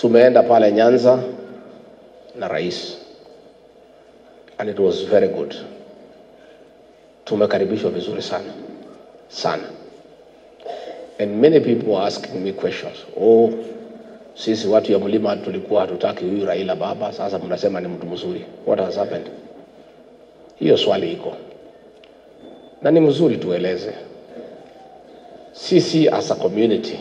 Tumeenda pale Nyanza na rais and it was very good. Tumekaribishwa vizuri sana sana, and many people were asking me questions. Oh, sisi watu ya mlima tulikuwa hatutaki huyu Raila baba, sasa mnasema ni mtu mzuri. What has happened? Hiyo swali iko na ni mzuri tueleze. Sisi as a community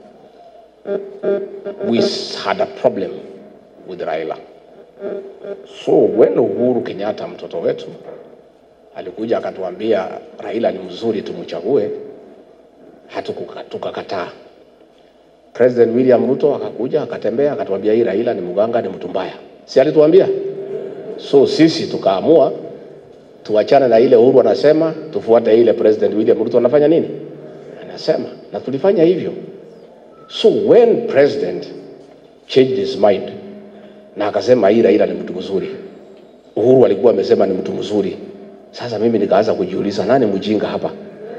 we had a problem with Raila. So when Uhuru Kenyatta mtoto wetu alikuja akatuambia Raila ni mzuri tumchague, hatukuka- tukakataa. President William Ruto akakuja akatembea akatuambia hii Raila ni mganga, ni mtu mbaya, si alituambia? So sisi tukaamua tuachane na ile Uhuru anasema, tufuate ile President William Ruto anafanya nini, anasema, na tulifanya hivyo. So when president changed his mind na akasema hii Raila ni mtu mzuri, Uhuru alikuwa amesema ni mtu mzuri. Sasa mimi nikaanza kujiuliza nani mjinga hapa?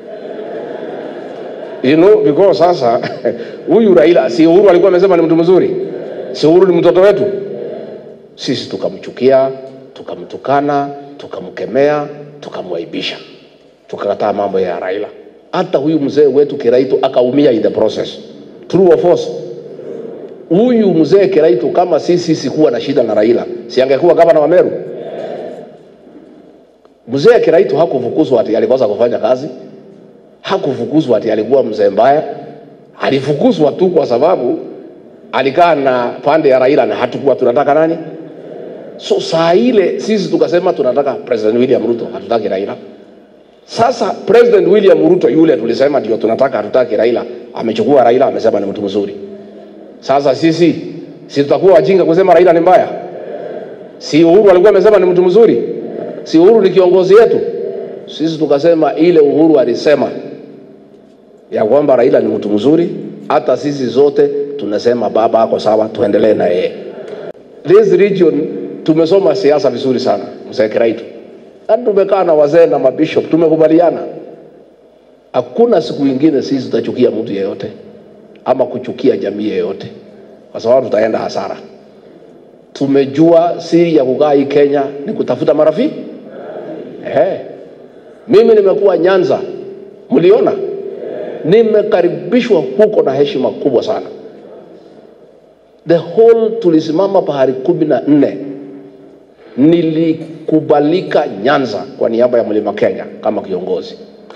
You know, because sasa huyu Raila si Uhuru alikuwa amesema ni mtu mzuri, si Uhuru ni mtoto wetu. Sisi tukamchukia, tukamtukana, tukamkemea, tukamwaibisha, tukakataa mambo ya Raila. Hata huyu mzee wetu Kiraitu akaumia in the process. True or false? Huyu mzee Kiraitu kama sisi sikuwa na shida na Raila, si angekuwa gavana wa Meru? Mzee Kiraitu hakufukuzwa ati alikosa kufanya kazi, hakufukuzwa ati alikuwa mzee mbaya. Alifukuzwa tu kwa sababu alikaa na pande ya Raila na hatukuwa tunataka nani. So saa ile sisi tukasema tunataka President William Ruto, hatutaki Raila. Sasa President William Ruto yule tulisema ndio tunataka, hatutaki Raila, amechukua Raila, amesema ni mtu mzuri. Sasa sisi si tutakuwa wajinga kusema Raila ni mbaya? Si Uhuru alikuwa amesema ni mtu mzuri? Si Uhuru ni kiongozi yetu? Sisi tukasema ile Uhuru alisema ya kwamba Raila ni mtu mzuri, hata sisi zote tunasema baba ako sawa, tuendelee na yeye. This region tumesoma siasa vizuri sana, mzee Kiraitu, na tumekaa na wazee na mabishop, tumekubaliana hakuna siku ingine sisi tutachukia mtu yeyote ama kuchukia jamii yeyote, kwa sababu tutaenda hasara. Tumejua siri ya kukaa hii Kenya ni kutafuta marafiki. Eh, mimi nimekuwa Nyanza, mliona nimekaribishwa huko na heshima kubwa sana. The whole tulisimama pahali kumi na nne nilikubalika Nyanza kwa niaba ya Mlima Kenya kama kiongozi.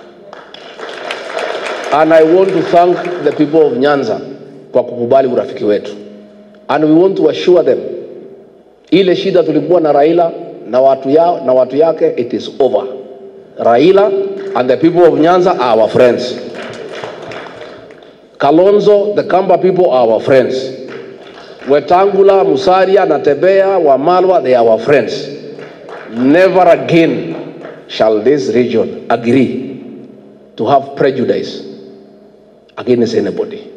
And I want to thank the people of Nyanza kwa kukubali urafiki wetu. And we want to assure them ile shida tulikuwa na Raila na watu, ya, na watu yake it is over. Raila and the people of Nyanza are our friends. Kalonzo, the Kamba people are our friends. Wetangula, Musalia, Natebea, Wamalwa, they are our friends. Never again shall this region agree to have prejudice against anybody.